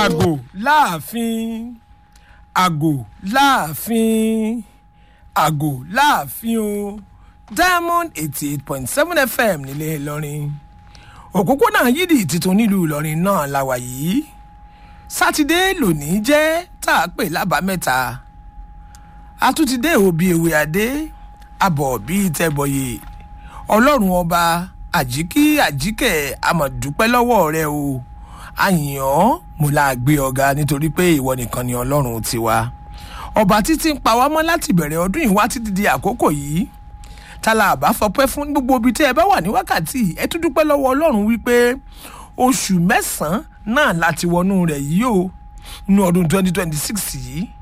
àgò láàfin àgò láàfin àgò láàfin o diamond eighty eight point seven fm nílé ìlọrin òpópónà yídì tuntun nílùú ìlọrin náà la wà yìí sátidé lónìí jẹ́ tá a pè lábàámẹ́ta àtúntìdé òbí ewé adé abọ̀ bíi tẹ́bọ̀yè ọlọ́run ọba àjíkí àjíkẹ́ àmọ̀dúpẹ́ lọ́wọ́ rẹ o àyàn mo la gbé ọ̀gá nítorí pé ìwọ nìkan ni ọlọ́run tiwa ọba títí ń pa wá mọ́ láti bẹ̀rẹ̀ ọdún yìí wá títí di àkókò yìí tala àbá fọpẹ́ fún gbogbo ibi tí ẹ bá wà ní wákàtí ẹ tún dúpẹ́ lọ́wọ́ ọlọ́run wípé oṣù mẹ́sàn-án náà láti wọnú rẹ̀ yìí o nínú ọdún 2026 yìí